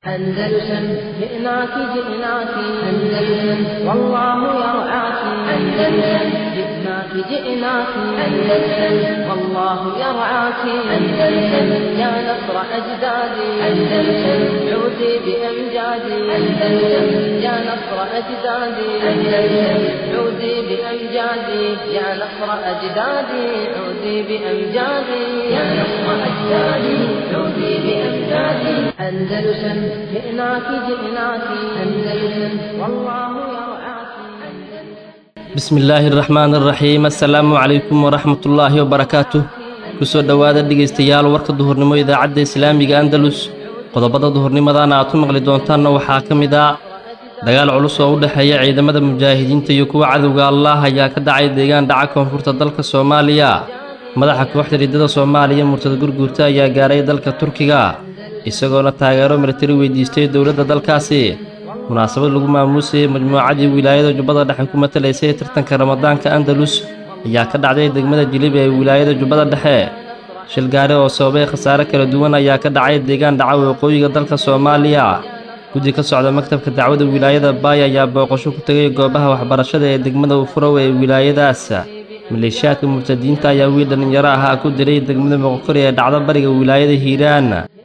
أندلسن جئناك جئناك أندلسن والله يرعاك أندلسن جئناك جئناك أندلسن والله يرعاك أندلسن يا نصر أجدادي أندلسن عودي بأمجادي أندلسن يا نصر أجدادي أندلسن عودي بأمجادي يا نصر أجدادي عودي بأمجادي يا نصر أجدادي عودي بأمجادي أندلسن جئناك جئناك أندلسن والله يرعاك bismi illaahi araxmaan araxiim assalaamu calaykum waraxmat ullaahi wabarakaatuh kusoo dhowaada dhegaystayaal warka duhurnimo idaacadda islaamiga andalus qodobada duhurnimadana aad ku maqli doontaanna waxaa ka mid ah dagaal culus oo u dhexeeya ciidamada mujaahidiinta iyo kuwa cadowga allaah ayaa ka dhacay deegaan dhaca koonfurta dalka soomaaliya madaxa kooxda riddada soomaaliya murtada gurguurta ayaa gaaray dalka turkiga isagoona taageero militari weydiistay dowladda dalkaasi munaasabad lagu maamuusayay majmuucadii wilaayada jubbada dhexe ku matalaysay tartanka ramadaanka andalus ayaa ka dhacday degmada jilib ee wilaayada jubbada dhexe shil gaari oo sababay khasaare kala duwan ayaa ka dhacay deegaan dhaca waqooyiga dalka soomaaliya guddi ka socda maktabka dacwada wilaayada baay ayaa booqasho ku tegay goobaha waxbarashada ee degmada ufurow ee wilaayadaas maleeshiyaadka murtadiinta ayaa wiil dhallinyaro ahaa ku diray degmada moqokori ee dhacda bariga wilaayada hiiraan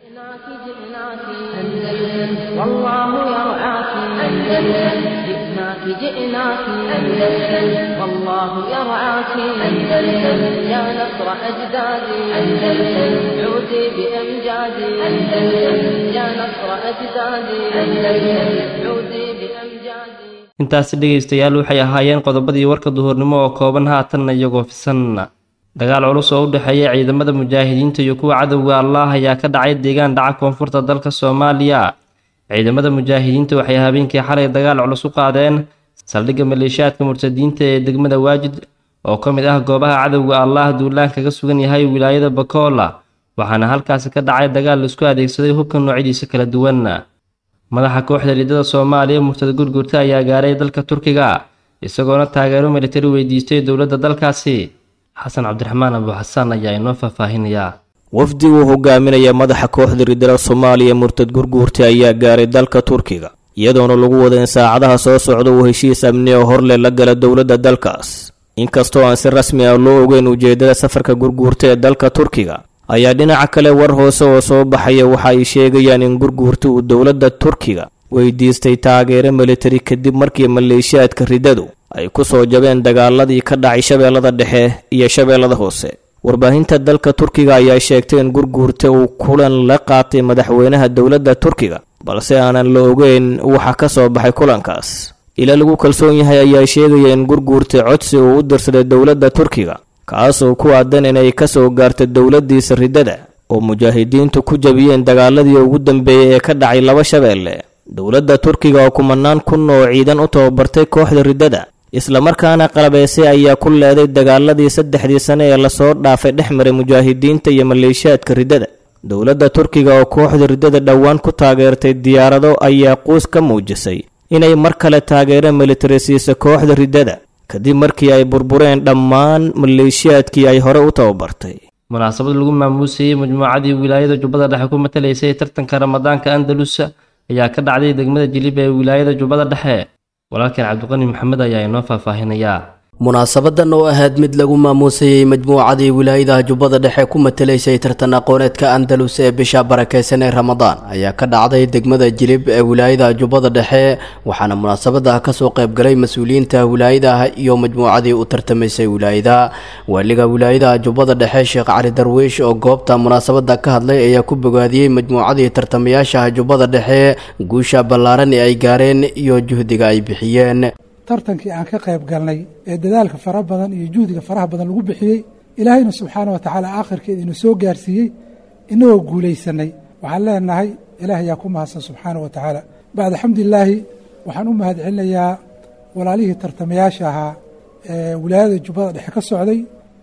جئناك جئناك أندلسن والله يرعاك أندلسن جئناك جئناك أندلسن والله يرعاك أندلسن يا نصر أجدادي أندلسن عودي بأمجادي أندلسن يا نصر أجدادي أندلسن عودي بأمجادي intaasi dhegaystayaal waxay ahaayeen qodobadii warka duhurnimo oo kooban haatanna iyagoo fisan dagaal culus oo u dhexeeya ciidamada mujaahidiinta iyo kuwa cadowga allaah ayaa ka dhacay deegaan dhaca koonfurta dalka soomaaliya ciidamada mujaahidiinta waxay habeenkii xalay dagaal culus u qaadeen saldhigga maleeshiyaadka murtadiinta ee degmada waajid oo ka mid ah goobaha cadowga allaah duulaan kaga sugan yahay wilaayada bakoola waxaana halkaasi ka dhacay dagaal laisku adeegsaday hubka noocyadiisa kala duwan madaxa kooxda riddada soomaaliya murtada gurgurta ayaa gaaray dalka turkiga isagoona taageero militari weydiistay dowladda dalkaasi xasan cabdiraxmaan abu xasaan ayaa inoo faahfaahinayaa wafdi uu hogaaminaya madaxa kooxda riddada soomaaliya murtad gurguurta ayaa gaaray dalka turkiga iyadoona lagu wada in saacadaha soo socda uu heshiis amni oo horle la gala dowladda dalkaas inkastoo aan si rasmi ah loo ogeyn ujeedada safarka gurguurta ee dalka turkiga ayaa dhinaca kale war hoose oo soo baxaya waxa ay sheegayaan in gurguurta uu dowladda turkiga weydiistay taageero militari kadib markii maleeshiyaadka riddadu ay ku soo jabeen dagaaladii ka dhacay shabeellada dhexe iyo shabeellada hoose warbaahinta dalka turkiga ayaa sheegtay in gurguurta uu kulan la qaatay madaxweynaha dowladda turkiga balse aanan la ogeyn waxa ka soo baxay kulankaas ilaa lagu kalsoon yahay ayaa sheegaya in gurguurta codsi uu u dirsaday dowladda turkiga kaasoo ku aadan inay ka soo gaarto dowladdiisa riddada oo mujaahidiintu ku jabiyeen dagaaladii ugu dambeeyey ee ka dhacay laba shabeelle dowladda turkiga oo kumanaan kun oo ciidan u tababartay kooxda riddada islamarkaana qalabeysay ayaa ku leeday dagaaladii saddexdii sane ee lasoo dhaafay dhex maray mujaahidiinta iyo maleeshiyaadka riddada dowladda turkiga oo kooxda riddada dhowaan ku taageertay diyaarado ayaa quus ka muujisay inay mar kale taageero militari siisa kooxda riddada kadib markii ay burbureen dhammaan maleeshiyaadkii ay hore u tababartay munaasabad lagu maamuusayey majmuucadii wilaayada jubbada dhexe ku matalaysay tartanka ramadaanka andalus ayaa ka dhacday degmada jilib ee wilaayada jubbada dhexe walaalkeen cabdiqani maxamed ayaa inoo faahfaahinayaa munaasabadan oo ahayd mid lagu maamuusayey majmuucadii wilaayadaha jubbada dhexe ku matalaysay tartan aqooneedka andalus ee bisha barakeysan ee ramadaan ayaa ka dhacday degmada jilib ee wilaayada jubbada dhexe waxaana munaasabada kasoo qaybgalay mas-uuliyiinta wilaayadaha iyo majmuucadii u tartamaysay wilaayada waaliga wilaayadaha jubbada dhexe sheekh cali darwiish oo goobta munaasabada ka hadlay ayaa ku bogaadiyey majmuucadii tartamayaashaha jubbada dhexe guusha ballaaran ee ay gaareen iyo juhdiga ay bixiyeen tartankii aan ka qayb galnay ee dadaalka fara badan iyo juhdiga faraha badan lagu bixiyey ilaahayna subxaana wa tacaala aakhirkeeda ina soo gaarsiiyey inagoo guulaysanay waxaan leenahay ilaah ayaa ku mahadsan subxaana wa tacaala bacda xamdilaahi waxaan u mahad celinayaa walaalihii tartamayaasha ahaa ee wilaayada jubbada dhexe ka socday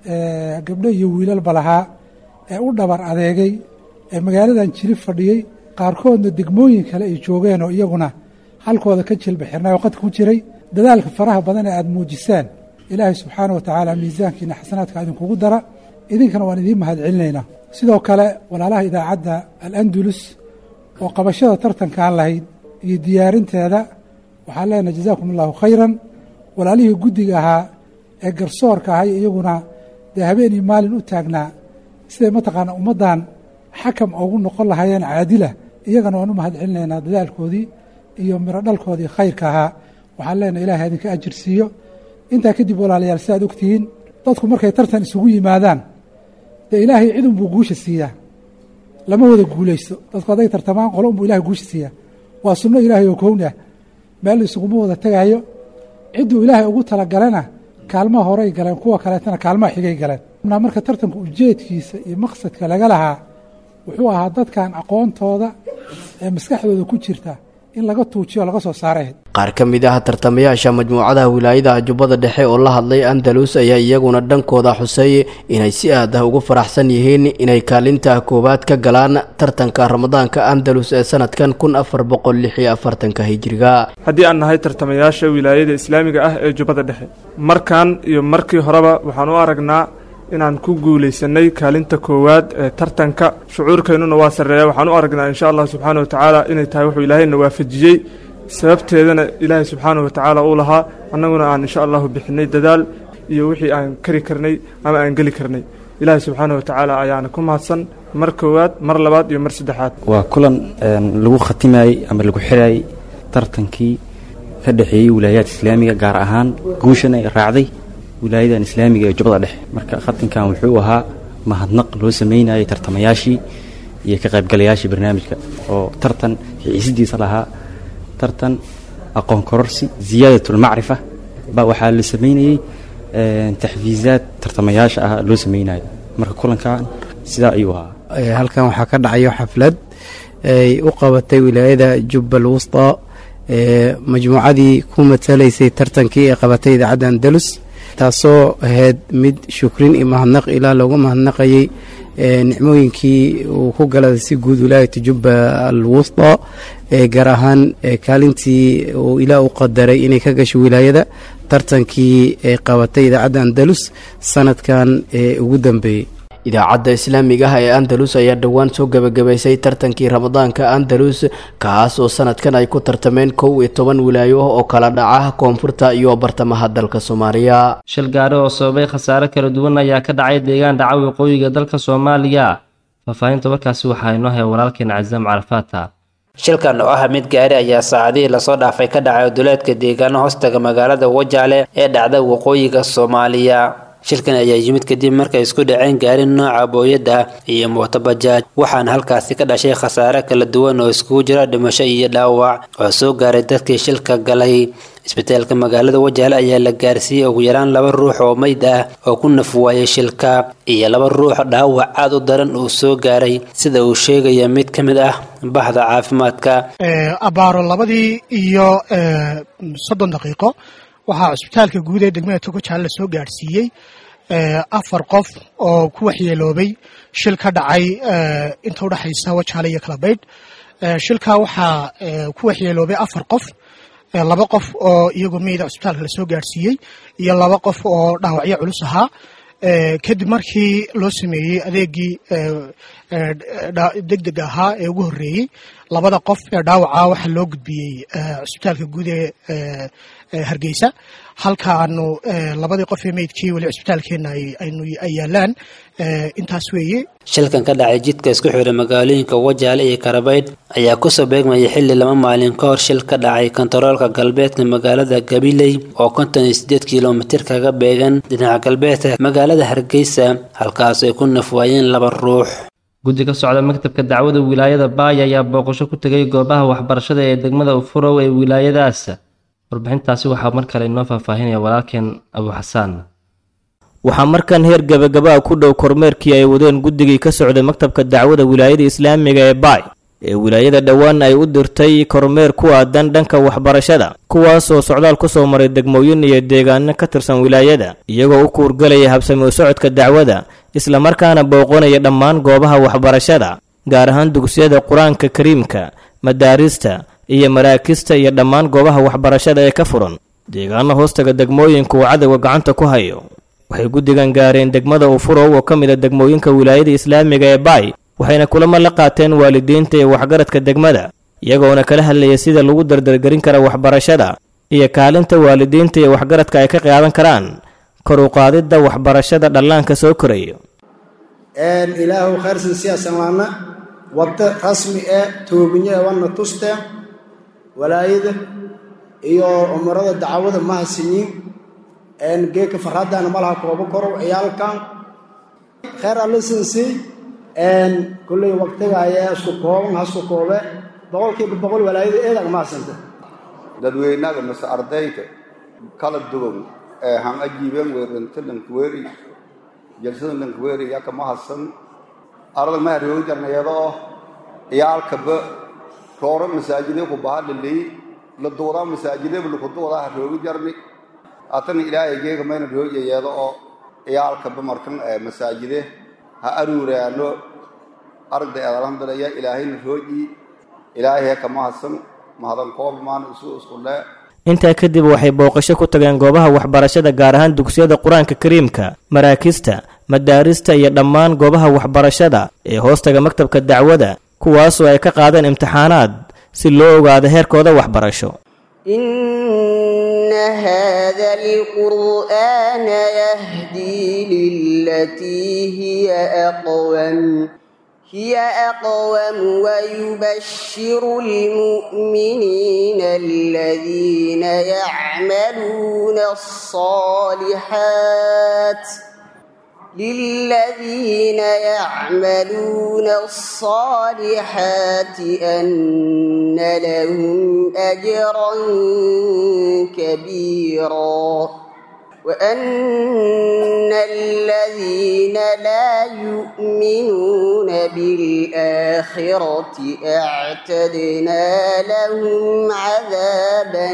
gabdho iyo wiilalba lahaa ee u dhabar adeegay ee magaaladan jilib fadhiyey qaarkoodna degmooyin kale ay joogeen oo iyaguna halkooda ka jilba xirnay oo qadka ku jiray dadaalka faraha badan ee aada muujisaan ilaahay subxaana wa tacaala miisaankiina xasanaadka idinkugu dara idinkana waan idiin mahad celinaynaa sidoo kale walaalaha idaacadda al andulus oo qabashada tartankaan lahayd iyo diyaarinteeda waxaan leenahay jazaakum allahu khayran walaalihii guddiga ahaa ee garsoorka ahay iyaguna dee habeen iyo maalin u taagnaa siday mataqaana ummaddan xakam ugu noqon lahaayeen caadila iyagana waan u mahad celinaynaa dadaalkoodii iyo miro dhalkoodii khayrka ahaa waxaan leenahay ilahay idinka ajir siiyo intaa kadib walaalayaal si aad ogtihiin dadku markay tartan isugu yimaadaan dee ilaahay cid unbuu guusha siiyaa lama wada guulaysto dadku hadday tartamaan qolo unbuu ilahay guusha siiyaa waa sunno ilaahay oo kown ah meel isuguma wada tegaayo cidduu ilaahay ugu talagalena kaalmaha horey galeen kuwa kaleetana kaalmaha xigay galeen marka tartanka ujeedkiisa iyo maqsadka laga lahaa wuxuu ahaa dadkan aqoontooda ee maskaxdooda ku jirta in laga tuujiyo laga soo saaray qaar ka mid ah tartamayaasha majmuucadaha wilaayadaha jubbada dhexe oo la hadlay andalus ayaa iyaguna dhankooda xuseeyey inay si aad ah ugu faraxsan yihiin inay kaalinta koowaad ka galaan tartanka ramadaanka andalus ee sanadkan kun afar boqol lix iyo afartanka hijiriga haddii aan nahay tartamayaasha wilaayada islaamiga ah ee jubbada dhexe markan iyo markii horeba waxaan u aragnaa inaan ku guulaysanay kaalinta koowaad ee tartanka shucuurkeennuna waa sarreeya waxaan u aragnaa insha allah subxaana wa tacaala inay tahay wuxuu ilaahayna waafajiyey sababteedana ilaahay subxaana wa tacaala uu lahaa annaguna aan insha allahu bixinay dadaal iyo wixii aan kari karnay ama aan geli karnay ilaahay subxaana wa tacaala ayaana ku mahadsan mar koowaad mar labaad iyo mar saddexaad waa kulan lagu khatimayey ama lagu xirayey tartankii ka dhexeeyey wilaayaadka islaamiga gaar ahaan guushan ay raacday wilaayadan islaamiga ee jubbada dhexe marka khatinkan wuxuu ahaa mahadnaq loo sameynayay tartamayaashii iyo ka qaybgalayaashii barnaamijka oo tartan xiisidiisa lahaa tartan aqoon kororsi ziyaadatulmacrifa ba waxaa la sameynayey taxfiizaad tartamayaasha ah loo sameynayo marka kulankan sidaa ayuu ahaa halkan waxaa ka dhacayo xaflad ay u qabatay wilaayada jubbal wusta ee majmuucadii ku matalaysay tartankii ee qabatay idaacadda andalus taasoo ahayd mid shukrin iyo mahadnaq ilaa loogu mahadnaqayay nicmooyinkii uu ku galada si guud wilaayata jubba al wusta ee gaar ahaan kaalintii uu ilaa u qadaray inay ka gasho wilaayada tartankii ee qabatay idaacadda andalus sanadkan ee ugu dambeeyey idaacadda islaamiga ah ee andalus ayaa dhowaan soo gebagabaysay tartankii ramadaanka andalus kaas oo sanadkan ay ku tartameen kow iyo toban wilaayo oo kala dhaca koonfurta iyo bartamaha dalka soomaaliya shil gaari oo sababay khasaare kala duwan ayaa ka dhacay deegaan dhaca waqooyiga dalka soomaaliya faahfaahinta warkaasi waxaa inoo haya walaalkeen casaam carafaata shilkan oo ah mid gaari ayaa saacadihii lasoo dhaafay ka dhacay duleedka deegaano hoostaga magaalada wajaale ee dhacda waqooyiga soomaaliya shilkan ayaa yimid kadib markay isku dhaceen gaari nooca booyadda iyo mootobajaaj waxaana halkaasi ka dhashay khasaare kala duwan oo iskugu jira dhimasho iyo dhaawac oo soo gaaray dadkii shilka galay isbitaalka magaalada wajaale ayaa la gaarsiiyey ugu yaraan laba ruux oo meyd ah oo ku naf waayay shilka iyo laba ruux dhaawac aad u daran uu soo gaaray sida uu sheegaya mid ka mid ah bahda caafimaadka abaaro labadii iyo soddon daqiiqo waxaa cusbitaalka guud ee degmada togojaale lasoo gaadhsiiyey afar qof oo ku waxyeeloobay shil ka dhacay inta udhexaysa wajaale iyo kalabaydh shilka waxaa ku waxyeeloobay afar qof laba qof oo iyagoo meyda cusbitaalka lasoo gaadhsiiyey iyo laba qof oo dhaawacyo culus ahaa kadib markii loo sameeyey adeegii degdeg ahaa ee ugu horreeyey labada qof ee dhaawaca waxaa loo gudbiyey cusbitaalka guud ee hargeysa halka aanu labadii qof ee meydkii weli cusbitaalkeenna ay yaalaan intaas weeye shilkan ka dhacay jidka isku xiray magaalooyinka wajaale iyo karabaydh ayaa kusoo beegmayay xilli laba maalin ka hor shil ka dhacay kontaroolka galbeedka magaalada gabiley oo konton iyo sideed kilomitir kaga beegan dhinaca galbeedka magaalada hargeysa halkaas ay ku nafwaayeen laba ruux guddi ka socda maktabka dacwada wilaayada baaya ayaa booqasho ku tegay goobaha waxbarashada ee degmada ufurow ee wilaayadaas warbixintaasi waxaa mar kale inoo faahfaahinaya walaalkeen abu xasaan waxaa markan heer gabagaba ku dhow kormeerkii ay wadeen guddigii ka socday maktabka dacwada wilaayada islaamiga ee baay ee wilaayada dhowaan ay u dirtay kormeer ku aadan dhanka waxbarashada kuwaas oo socdaal ku soo maray degmooyin iyo deegaano ka tirsan wilaayada iyagoo u kuurgalaya habsami u socodka dacwada islamarkaana booqanaya dhammaan goobaha waxbarashada gaar ahaan dugsiyada qur-aanka kariimka madaarista iyo maraakista iyo dhammaan goobaha waxbarashada ee ka furan deegaano hoostaga degmooyinka uu cadowga gacanta ku hayo waxay guddigan gaareen degmada ufurow oo ka mid a degmooyinka wilaayada islaamiga ee baay waxayna kulamo la qaateen waalidiinta iyo waxgaradka degmada iyagoona kala hadlaya sida lagu dardargerin kara waxbarashada iyo kaalinta waalidiinta iyo waxgaradka ay ka qaadan karaan kor u qaadidda waxbarashada dhallaanka soo korayo ilaahu khayrsan siyaasan waana waddo rasmi ee toobinye wana tuste walaayada iyo umarada dacwada maha sinyin geeka farhadana malaha koobo korow ciyaalkan khayr alisinsi kulley waqtiga ayaa isku kooban hasku koobe boqolkiiba boqol walaayada eedag mahadsanta dadweynaga mise ardayda kala duwan ee han ajiibeen weerinta lankweri jalsada lankweri yaka mahadsan arada maharoogi jarnayadoo iyaalkaba rooro masaajide ku baha laley la duudaa masaajideba laku duudaa haroogi jarni atana ilaahay geega mayna rooyayeedo oo iyaalkaba markan masaajide ha aruuraano aragday alhamdulillah ilaahayna rooji ilaahay ka mahadsan mahadan koob maan isu isku lee intaa kadib waxay booqasho ku tageen goobaha waxbarashada gaar ahaan dugsiyada qur-aanka kariimka maraakista madaarista iyo dhammaan goobaha waxbarashada ee hoostaga maktabka dacwada kuwaasoo ay ka qaadeen imtixaanaad si loo ogaado heerkooda waxbarasho إن هذا القرآن يهدي للتي هي أقوم هي أقوم ويبشر المؤمنين الذين يعملون الصالحات للذين يعملون الصالحات أن لهم أجرا كبيرا وأن الذين لا يؤمنون بالآخرة أعتدنا لهم عذابا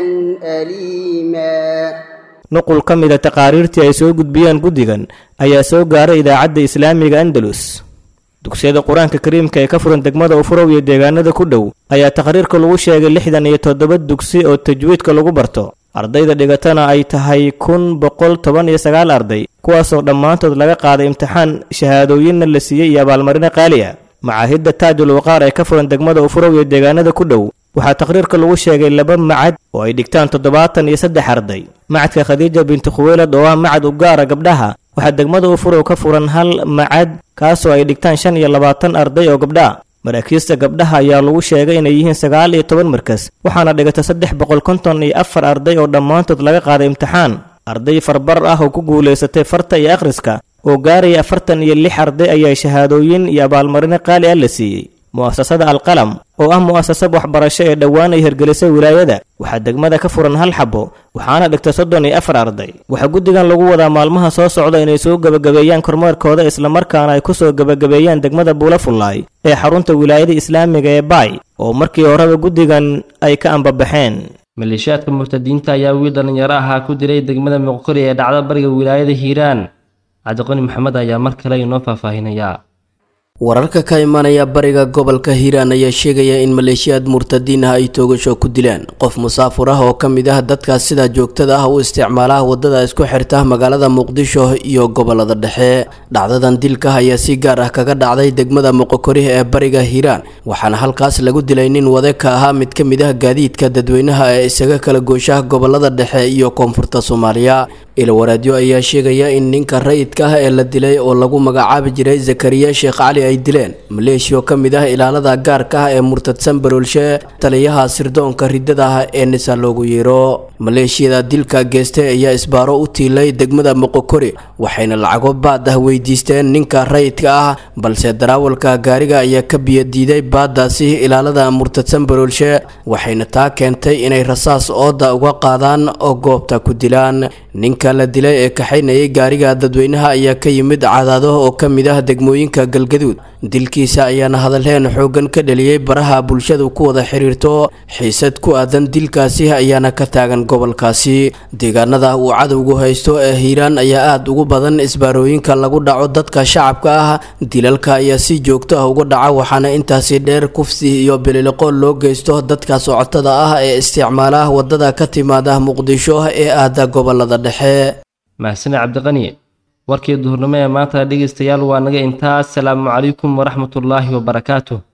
أليما nuqul ka mida taqaariirtii ay soo gudbiyeen guddigan ayaa soo gaaray idaacadda islaamiga andalus dugsiyada qur-aanka kariimka ee ka furan degmada ufurow iyo deegaanada ku dhow ayaa taqriirka lagu sheegay lixdan iyo toddoba dugsi oo tajwiidka lagu barto ardayda dhigatana ay tahay kun boqol toban iyo sagaal arday kuwaasoo dhammaantood laga qaaday imtixaan shahaadooyinna la siiyey iyo abaalmarino qaali ah macaahidda taajul waqaar ee ka furan degmada ufurow iyo deegaanada ku dhow waxaa taqriirka lagu sheegay laba macad oo ay dhigtaan toddobaatan iyo saddex arday macadka khadiija binti khuweylad oo ah macad u gaara gabdhaha waxaa degmada ufurow ka furan hal macad kaasoo ay dhigtaan shan iyo labaatan arday oo gabdhaa maraakiista gabdhaha ayaa lagu sheegay inay yihiin sagaal iyo toban markas waxaana dhigata saddex boqol konton iyo afar arday oo dhammaantood laga qaaday imtixaan arday farbar ah oo ku guulaysatay farta iyo akhriska oo gaaraya afartan iyo lix arday ayaa shahaadooyin iyo abaalmarino qaali ah la siiyey mu'asasada alqalam oo ah mu'asasad waxbarasho ee dhowaan ay hirgelisay wilaayada waxaa degmada ka furan hal xabo waxaana dhigta soddon iyo afar arday waxaa guddigan lagu wadaa maalmaha soo socda inay soo gebagabeeyaan kormeerkooda islamarkaana ay ku soo gebagabeeyaan degmada buulafullaay ee xarunta wilaayada islaamiga ee baay oo markii horeba guddigan ay ka ambabaxeen maleeshiyaadka murtadiinta ayaa wiil dhallinyaro ahaa ku dilay degmada muqkori ee dhacda bariga wilaayada hiiraan cabdiqani maxamed ayaa mar kale inoo faahfaahinayaa wararka ka imanaya bariga gobolka hiiraan ayaa sheegaya in maleeshiyaad murtadiin ah ay toogasho ku dileen qof musaafur ah oo ka mid ah dadkaas sida joogtada ah u isticmaala wadada isku xirta magaalada muqdisho iyo gobolada dhexe dhacdadan dilka ayaa si gaar ah kaga dhacday degmada muqokori ee bariga hiiraan waxaana halkaas lagu dilay nin wade ka ahaa mid ka mid ah gaadiidka dadweynaha ee isaga kala gooshaha gobolada dhexe iyo koonfurta soomaaliya ilwaraadyo ayaa sheegaya in ninka rayidka ah ee la dilay oo lagu magacaabi jiray zakariya sheekh cali ay dileen maleeshiyo ka mid ah ilaalada gaarka ah ee murtadsan baroolshe taliyaha sirdoonka riddada ah ee nisa loogu yeero maleeshiyada dilka geestay ayaa isbaaro u tiilay degmada moqokori waxayna lacago baad ah weydiisteen ninka rayidka ah balse daraawalka gaariga ayaa ka biyadiiday baadaasi ilaalada murtadsan baroolshe waxayna taa keentay inay rasaas ooda uga qaadaan oo goobta ku dilaan ninka la dilay ee kaxaynayay gaariga dadweynaha ayaa ka yimid cadaado oo ka mid ah degmooyinka galgaduud dilkiisa ayaana hadalheen xooggan ka dhaliyey baraha bulshadu ku wada xiriirto xiisad ku aadan dilkaasi ayaana ka taagan gobolkaasi deegaanada uu cadowgu haysto ee hiiraan ayaa aada ugu badan isbaarooyinka lagu dhaco dadka shacabka ah dilalka ayaa si joogto ah uga dhaca waxaana intaasi dheer kufsi iyo bililiqo loo geysto dadka socotada ah ee isticmaala wadada ka timaada muqdisho ee aada gobolada dhexe mahsane cabdiqani warkii duhurnimo ee maanta dhegaystayaal waa naga intaas salaamu calaykum waraxmatullaahi wabarakaatuh